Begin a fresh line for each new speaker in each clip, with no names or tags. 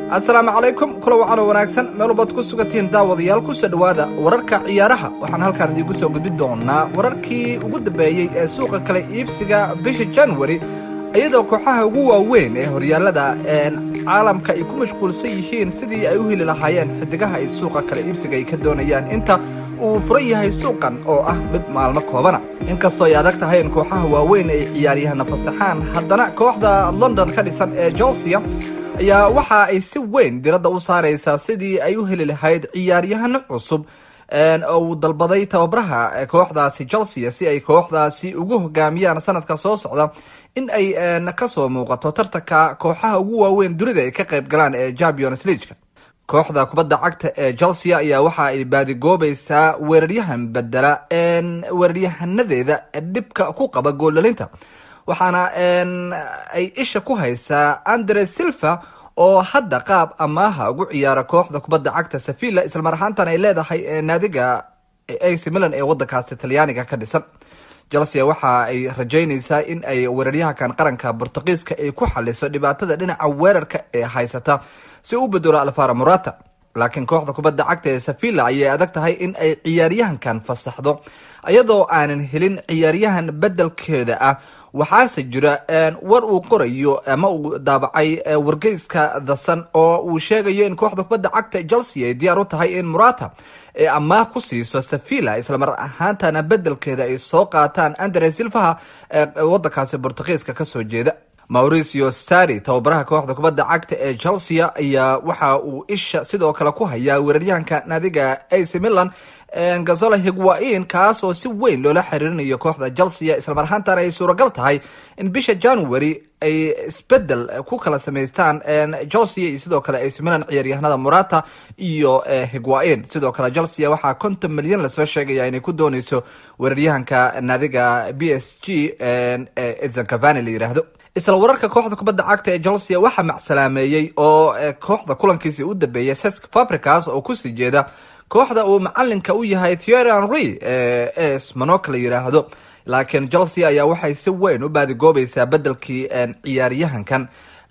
asalaamu calaykum kula wacano wanaagsan meel walbaad ku sugantihiin daawadayaal ku soo dhowaada wararka ciyaaraha waxaan halkaan idiinku soo gudbin doonaa wararkii ugu dambeeyey ee suuqa kale iibsiga bisha januari iyadoo kooxaha ugu waaweyn ee horyaallada caalamka ay ku mashquulsan yihiin sidii ay u heli lahaayeen xidigaha ay suuqa kale iibsiga ay ka doonayaan inta uu furan yahay suuqan oo ah mid maalmo koobana inkastoo ay adag tahay in kooxaha waaweyn ay ciyaaryahana fasaxaan haddana kooxda london ka dhisan ee chelsea ayaa waxa ay si weyn diradda u saaraysaa sidii ay u heli lahayd ciyaaryahano cusub oo uu dalbaday tababaraha kooxdaasi chelsea si ay kooxdaasi ugu hogaamiyaan sanadka soo socda in ay kasoo muuqato tartanka kooxaha ugu waaweyn dunida ay ka qayb galaan ee champions leagueka kooxda kubadda cagta ee chelsea ayaa waxa ay baadigoobaysaa weeraryahan bedela weeraryahanadeeda dhibka ku qaba gooldalinta waxaana ay isha ku haysaa andre silva oo hadda qaab amaaha ugu ciyaara kooxda kubadda cagta sevilla islamar ahaantan ay leedahay naadiga ac milan ee wadankaasi talyaaniga ka dhisan chelsea waxa ay rajeynaysaa in ay weeraryahankan qaranka bortugiiska ay ku xaliso dhibaatada dhinaca weerarka ee haysata si u bedelo alfara morata laakiin kooxda kubadda cagta ee sevilla ayay adag tahay in ay ciyaaryahankan fasaxdo iyadoo aanan helin ciyaaryahan bedelkeeda ah waxaase jira war uu qorayo ama uu daabacay wargeyska dasan oo uu sheegayo in kooxda kubadda cagta chelsea ay diyaar u tahay in murata ee amaah ku siiso sevilla islamar ahaantana bedelkeeda ay soo qaataan andre silvaha ee wadankaasi bortugiiska kasoo jeeda mauricio sari tababaraha kooxda kubadda cagta ee chelsea ayaa waxa uu isha sidoo kale ku hayaa weeraryahanka naadiga ac milan gazolo higwain kaas oo si weyn loola xiriirinayo kooxda chelsea islamar ahaantana ay suuragal tahay in bisha january ay isbedel ku kala samaystaan chelsea iyo sidoo kale ac milan ciyaaryahanada morata iyo higwain sidoo kale chelsea waxaa konton milyan lasoo sheegaya inay ku dooneyso weeraryahanka naadiga b s g edson cavani la yiraahdo isla wararka kooxda kubadda cagta ee chelsea waxaa macsalaameeyey oo kooxda kulankiisii u dambeeyay sesk fabricas oo kusii jeeda kooxda uu macalinka u yahay thiery henry ee smanoka la yiraahdo laakiin chelsea ayaa waxay si weyn u baadigoobaysaa bedelkii ciyaaryahankan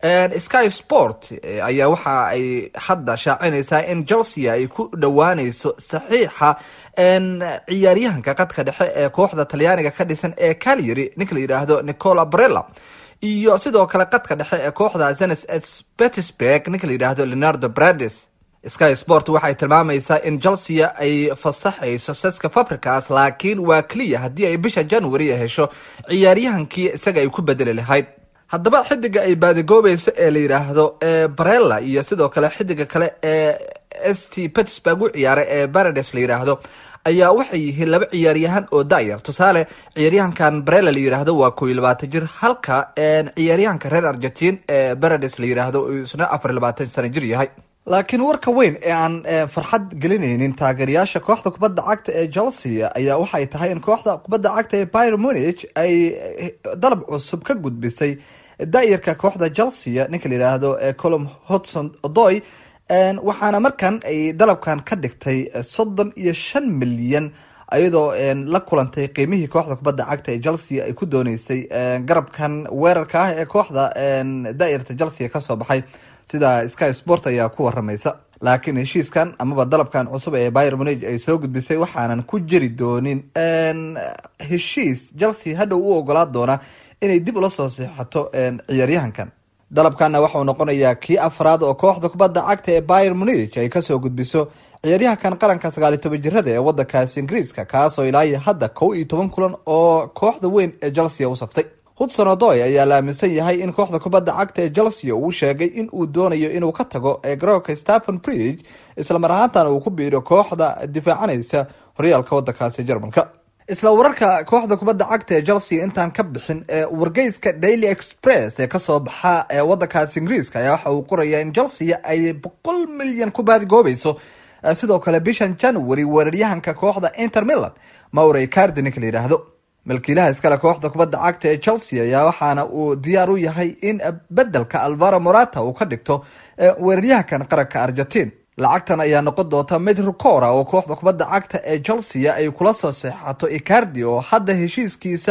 sky sport ayaa waxa ay hadda shaacinaysaa in chelsea ay ku dhowaaneyso saxiixa ciyaaryahanka qadka dhexe ee kooxda talyaaniga ka dhisan ee calyary ninka la yidhaahdo nicola barella iyo sidoo kale qadka dhexe ee kooxda zenes petersburg ninka la yidhaahdo leonardo brades sky sport waxay tilmaamaysaa in chelsea ay fasaxayso seska fabricas laakiin waa keliya haddii ay bisha january hesho ciyaaryahankii isaga ay ku bedeli lahayd haddaba xidiga ay baadigoobayso ee la yidhaahdo barella iyo sidoo kale xidiga kale ee s t petersburg u ciyaara ee barades la yidhaahdo ayaa waxay yihiin laba ciyaaryahan oo dayar tusaale ciyaaryahankan barella la yidhaahdo waa koo iyo labaatan jir halka ciyaaryahanka reer argentin ee barades la yidhaahdo uu isna afar iyo labaatan sano jir yahay laakiin warka weyn ee aan farxad gelinaynin taageerayaasha kooxda kubadda cagta ee chelsea ayaa waxay tahay in kooxda kubadda cagta ee byr munich ay dalab cusub ka gudbisay daayarka kooxda chelsea ninka la yidhaahdo colom hodson odoy waxaana markan ay dalabkan ka dhigtay soddon iyo shan milyan iyadoo la kulantay qiimihii kooxda kubadda cagta ee chelsea ay ku dooneysay garabkan weerarka ah ee kooxda daayarta chelsea kasoo baxay sida sky sport ayaa ku waramaysa laakiin heshiiskan amaba dalabkan cusub ee byr munige ay soo gudbisay waxaanan ku jiri doonin heshiis chelsea hadhow u ogolaa doona inay dib ula soo seexato ciyaaryahankan dalabkanna waxauu noqonayaa kii afraad oo kooxda kubadda cagta ee byr munige ay kasoo gudbiso ciyaaryahankan qaranka sagaal iyo toban jirada ee wadankaasi ingiriiska kaasoo ilaayo hadda kow iyo toban kulan oo kooxda weyn ee chelsea u saftay hudson odoy ayaa la aaminsan yahay in kooxda kubadda cagta ee chelsea uu sheegay in uu doonayo inuu ka tago ee garoonka stephen bridge islamar ahaantana uu ku biiro kooxda difaacanaysa horyaalka wadankaasi jarmalka isla wararka kooxda kubadda cagta ee chelsea intaan ka bixin ee wargeyska daily express ee kasoo baxa ee wadankaasi ingiriiska ayaa waxa uu qoraya in chelsea ay boqol milyan ku baadigoobayso sidoo kale bishan january weeraryahanka kooxda inter milan maurey cardi ninka la yidhaahdo milkiilaha iskale kooxda kubadda cagta ee chelsea ayaa waxaana uu diyaar u yahay in bedelka alvaro morata uu ka dhigto weeraryahankan qaranka argentin lacagtan ayaa noqon doonta mid rukora oo kooxda kubadda cagta ee chelsea ay kula soo seexato icardi oo hadda heshiiskiisa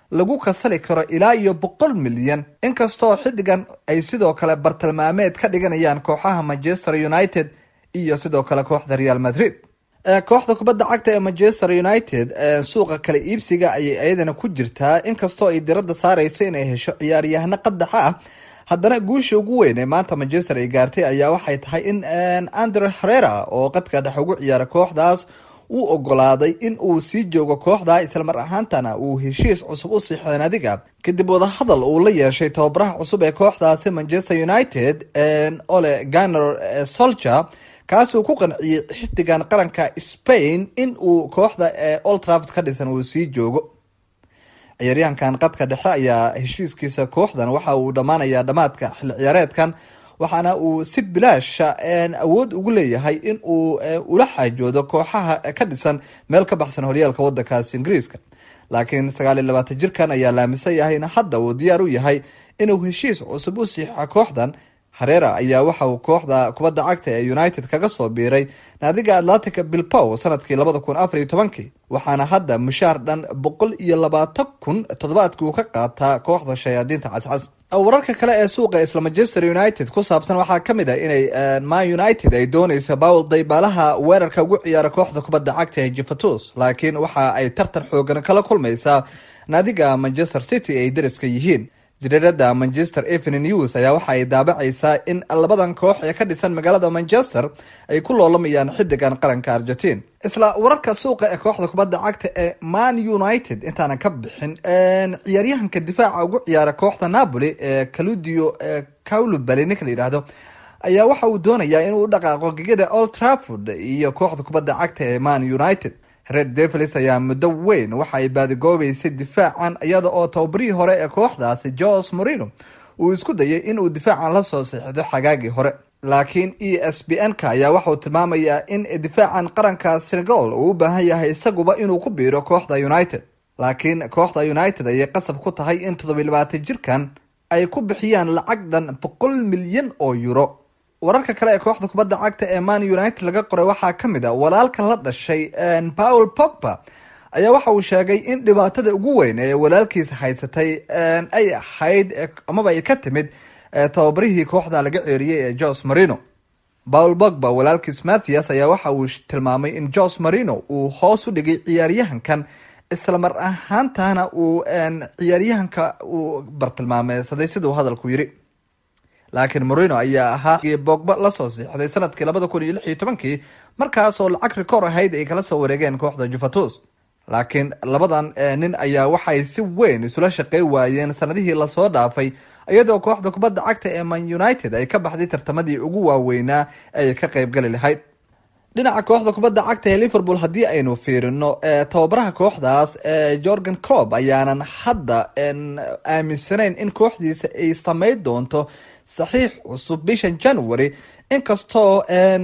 lagu kasali karo ilaa iyo boqol milyan inkastoo xiddigan ay sidoo kale bartilmaameed ka dhiganayaan kooxaha manchester united iyo sidoo kale kooxda real madrid kooxda kubadda cagta ee manchester united suuqa kale iibsiga ayay ayadana ku jirtaa inkastoo ay diradda saareyso inay hesho ciyaaryahano qadaxa ah haddana guusha ugu weyn ee maanta manchester ay gaartay ayaa waxay tahay in andre herera oo qadka dhex ugu ciyaara kooxdaas uu ogolaaday in uu sii joogo kooxda islamar ahaantana uu heshiis cusub u siixday nadiga kadib wadahadal uu la yeeshay tababaraha cusub ee kooxdaasi manchester united ole ganer solcher kaasuu ku qanciyey xiddigan qaranka spain in uu kooxda old trafford ka dhisan uu sii joogo ciyaaryahankan qadka dhexe ayaa heshiiskiisa kooxdan waxa uu dhammaanayaa dhammaadka xilli ciyaareedkan waxaana uu si bilaasha awood ugu leeyahay in uu ula xaajoodo kooxaha ka dhisan meel ka baxsan horyaalka wadankaasi ingiriiska laakiin sagaal iyo labaatan jirkan ayaa laamisan yahay in hadda uu diyaar u yahay inuu heshiis cusub u siixa kooxdan hareera ayaa waxa uu kooxda kubadda cagta ee united kaga soo biiray naadiga atlantica bilbow sanadkii labada kun afar iyo tobankii waxaana hadda mushaar dhan boqol iyo labaatan kun toddobaadkii uu ka qaataa kooxda shayaadiinta cascas wararka kale ee suuqa isla manchester united ku saabsan waxaa kamid ah inay man united ay dooneysa bawl daybaalaha weerarka ugu ciyaara kooxda kubadda cagta ee jifatus laakiin waxa ay tartan xoogan kala kulmaysaa naadiga manchester city ay dariska yihiin jiriirada manchester evening news ayaa waxa ay daabacaysaa in labadan koox ee ka dhisan magaalada manchester ay ku loolamayaan xiddigan qaranka argentin isla wararka suuqa ee kooxda kubadda cagta ee man united intaanan ka bixin ciyaaryahanka difaaca ugu ciyaara kooxda napoli ee caludio caulubali ninka la yidhaahdo ayaa waxa uu doonayaa inuu u dhaqaaqo gegada old trafford iyo kooxda kubadda cagta ee man united red devils ayaa muddo weyn waxa ay baadigoobeysay difaacan iyada oo tababarihii hore ee kooxdaasi jos morino uu isku dayay inuu difaacan lasoo siixdo xagaagii hore laakiin e s b n ka ayaa waxauu tilmaamayaa in difaacan qaranka senegal uu u baahan yahay isaguba inuu ku biiro kooxda united laakiin kooxda united ayay qasab ku tahay in toddobiy labaatan jirkan ay ku bixiyaan lacag dhan boqol milyan oo euro wararka kale ee kooxda kubadda cagta ee man united laga qoray waxaa ka mid a walaalka la dhashay paul pogba ayaa waxa uu sheegay in dhibaatada ugu weyn ee walaalkiisa haysatay ay ahayd amaba ay ka timid tababarihii kooxda laga ceeriyey ee jos marino paul pogba walaalkiis mathias ayaa waxa uu tilmaamay in jos marino uu hoos u dhigay ciyaaryahankan isla mar ahaantana uu ciyaaryahanka uu bartilmaameysaday siduu hadalku yiri laakiin morino ayaa ahaa bogba lasoo siixday sanadkii labada kun iyo lix iyo tobankii markaasoo lacag rikoor ahayd ay kala soo wareegeen kooxda juventus laakiin labadan nin ayaa waxay si weyn isula shaqey waayeen sanadihii lasoo dhaafay iyadoo kooxda kubadda cagta ee man united ay ka baxday tartamadii ugu waaweynaa ay ka qeybgali lahayd dhinaca kooxda kubadda cagta ee liverpool haddii aynu fiirino tababaraha kooxdaas jorgan clob ayaanan hadda aaminsanayn in kooxdiisa ay sameyn doonto saxiix cusub bishan january inkastoo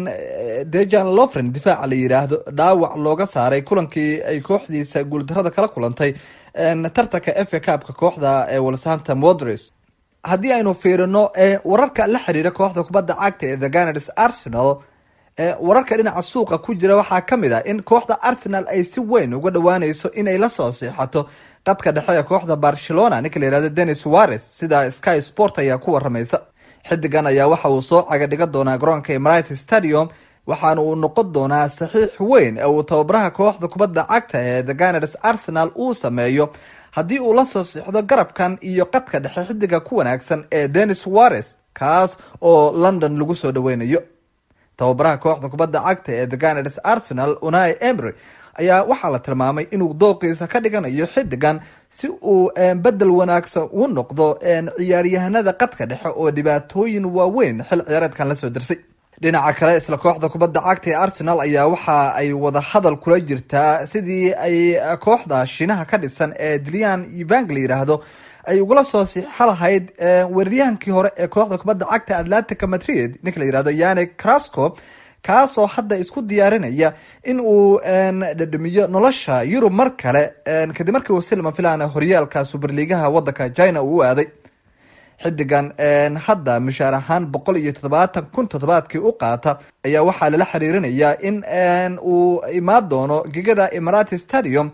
dejan lofren difaaca la yiraahdo dhaawac looga saaray kulankii ay kooxdiisa guuldarada kala kulantay tartanka f a cupka kooxda ee wolshampton wonders haddii aynu fiirino wararka la xiriira kooxda kubadda cagta ee the ganars arsenal wararka dhinaca suuqa ku jira waxaa kamid ah in kooxda arsenal ay si weyn uga dhawaaneyso inay lasoo siixato qadka dhexe ee kooxda barcelona ninka la yihahdo denis wares sida sky sport ayaa ku waramaysa xidigan ayaa waxa uu soo caga dhigan doonaa garoonka emirates stadium waxaana uu noqon doonaa saxiix weyn ee uu tababaraha kooxda kubadda cagta ee the ganars arsenal uu sameeyo haddii uu lasoo siixdo garabkan iyo qadka dhexe xidiga ku wanaagsan ee denis wares kaas oo london lagu soo dhaweynayo tababaraha kooxda kubadda cagta ee the ganars arsenal unai emery ayaa waxaa la tilmaamay inuu dooqiisa ka dhiganayo xidigan si uu bedel wanaagsan u noqdo ciyaaryahanada qadka dhexe oo dhibaatooyin waaweyn xil ciyaareedkan lasoo dirsay dhinaca kale isla kooxda kubadda cagta ee arsenal ayaa waxa ay wada hadal kula jirtaa sidii ay kooxda shiinaha ka dhisan ee dilian evang la yiraahdo ay ugula soo siixo lahayd weeraryahankii hore ee kooxda kubadda cagta atlantica madrid ninka la yirahdo yani crasco kaasoo hadda isku diyaarinaya in uu dhadhamiyo nolosha yurub mar kale kadib markii uu silma filan horyaalka superligaha wadanka china uu u aaday xidigan hadda mushaar ahaan boqol iyo toddobaatan kun toddobaadkii u qaata ayaa waxaa lala xiriirinayaa in uu imaan doono gegada emirati stadium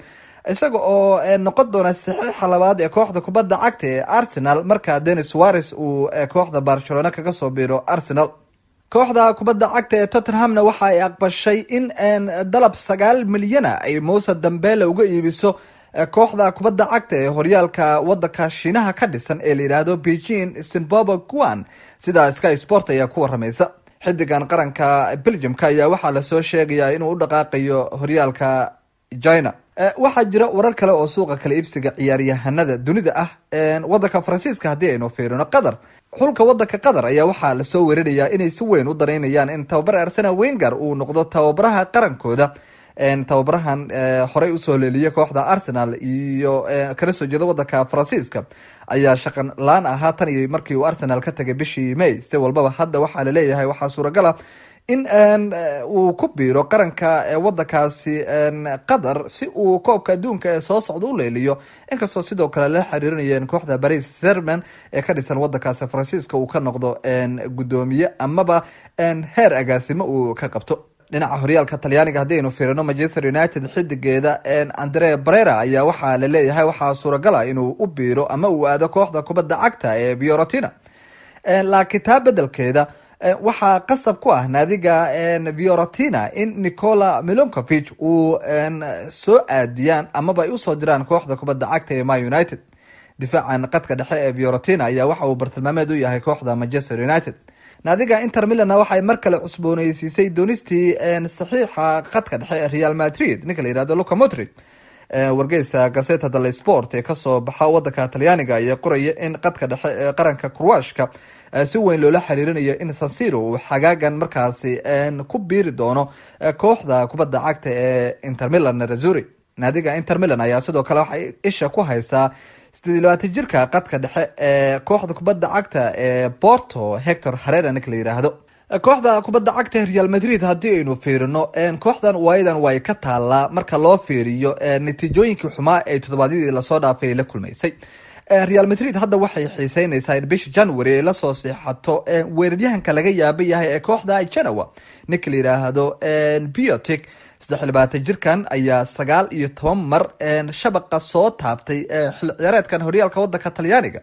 isaga oo noqon doona saxiixa labaad ee kooxda kubadda cagta ee arsenal markaa denis suares uu kooxda barcelona kaga soo biiro arsenal kooxda kubadda cagta ee tottenhamna waxa ay aqbashay in dalab sagaal milyana ay mousa dambele uga iibiso kooxda kubadda cagta ee horyaalka wadanka shiinaha ka dhisan ee la yidhaahdo beijing zimbabwe guan sida sky sport ayaa ku waramaysa xidigan qaranka belgiumka ayaa waxaa lasoo sheegayaa inuu u dhaqaaqayo horyaalka china waxaa jira warar kale oo suuqa kala iibsiga ciyaaryahanada dunida ah wadanka faransiiska haddii aynu fiirino qatar xulka wadanka qatar ayaa waxaa lasoo weerarayaa inay si weyn u danaynayaan in tababar arsena wenger uu noqdo tababaraha qarankooda tababarahan horey usoo leeliyay kooxda arsenal iyo kala soo jeeda wadanka faransiiska ayaa shaqan laan ahaa tan iyo markii uu arsenal ka tagay bishii may si walbaba hadda waxaa laleeyahay waxaa suuragala in uu ku biiro qaranka wadankaasi qatar si uu koobka adduunka ee soo socda u leeliyo inkastoo sidoo kale la xiriirinayeen kooxda baris serman ee ka dhisan wadankaasi faransiiska uu ka noqdo guddoomiye amaba heer agaasimo uu ka qabto dhinaca horyaalka talyaaniga haddii aynu fiirino manchester united xidigeeda andre brera ayaa waxaa laleeyahay waxaa suuragala inuu u biiro ama uu aado kooxda kubadda cagta ee fiorentina laakiin taa bedelkeeda waxaa qasab ku ah naadiga fiorentina in nicola milonkovich uu soo aadiyaan amaba ay usoo diraan kooxda kubadda cagta ee ma united difaacan qadka dhexe ee fiorentina ayaa waxa uu bartilmaameed u yahay kooxda manchester united naadiga inter milan waxay mar kale cusbooneysiisay doonistii saxiixa khadka dhexe ee real madrid ninka la yihahdo luca modrid wargeysa gazeta dale sport ee kasoo baxa wadanka talyaaniga ayaa qoraya in qadka dhexe ee qaranka kurwashka si weyn loola xiriirinayo in sansiro uu xagaagan markaasi ku biiri doono kooxda kubadda cagta ee inter milan razuri naadiga inter milan ayaa sidoo kale waxay isha ku haysaa sideed iyo labaatan jirka qadka dhexe ee kooxda kubadda cagta ee porto hector harera ninka la yiraahdo kooxda kubadda cagta real madrid haddii aynu fiirino kooxdan waayadan way ka taalaa marka loo fiiriyo natiijooyinkii xumaa ee toddobaadyadii lasoo dhaafay la kulmaysay real madrid hadda waxay xiiseyneysaa in bisha january ay lasoo seexato weeraryahanka laga yaaba yahay ee kooxda genoa ninka la yiraahdo biotic saddex labaatan jirkan ayaa sagaal iyo toban mar shabaqa soo taabtay xilli ciyaareedkan horyaalka wadanka talyaaniga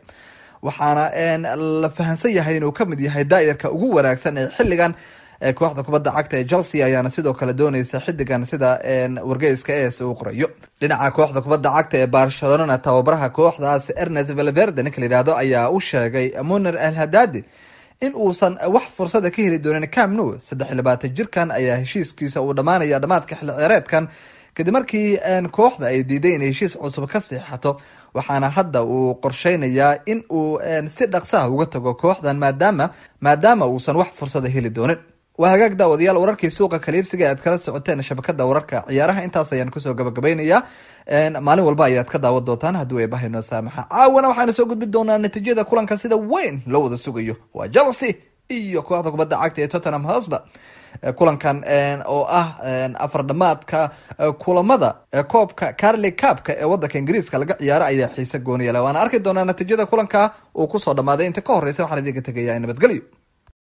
waxaana la fahansan yahay inuu kamid yahay daayarka ugu wanaagsan ee xiligan kooxda kubadda cagta ee chelsea ayaana sidoo kale dooneysa xidigan sida wargeyska es uu qorayo dhinaca kooxda kubadda cagta ee barcelonana tababaraha kooxdaas ernest valverde ninka la yihahdo ayaa u sheegay muner al hadadi in uusan wax fursada ka heli doonin cam nou saddex iyo labaatan jirkan ayaa heshiiskiisa uu dhammaanaya dhamaadka xilli ciyaareedkan kadib markii kooxda ay diiday inay heshiis cusub ka seexato waxaana hadda uu qorsheynayaa in uu si dhaqsaha uga tago kooxdan maadaama maadaama uusan wax fursada heli doonin waa hagaag daawadayaal wararkii suuqa kaliibsiga aad kala socoteen shabakada wararka ciyaaraha intaas ayaan kusoo gabagabaynayaa maalin walba ayaad ka daawan doontaan haddii ay bahayno saamaxa caawana waxaanu soo gudbi doonaa natiijada kulanka sida weyn loo wada sugayo waa chelsea iyo kooxda kubadda cagta ee tottenham hosba kulankan oo ah afar dhamaadka kulamada koobka carli cabka ee wadanka ingiriiska laga ciyaaro ayaa xiise gooniyala waana arki doonaa natiijada kulanka uu kusoo dhamaaday inta ka horeysa waxaan idinka tegayaa nabadgelyo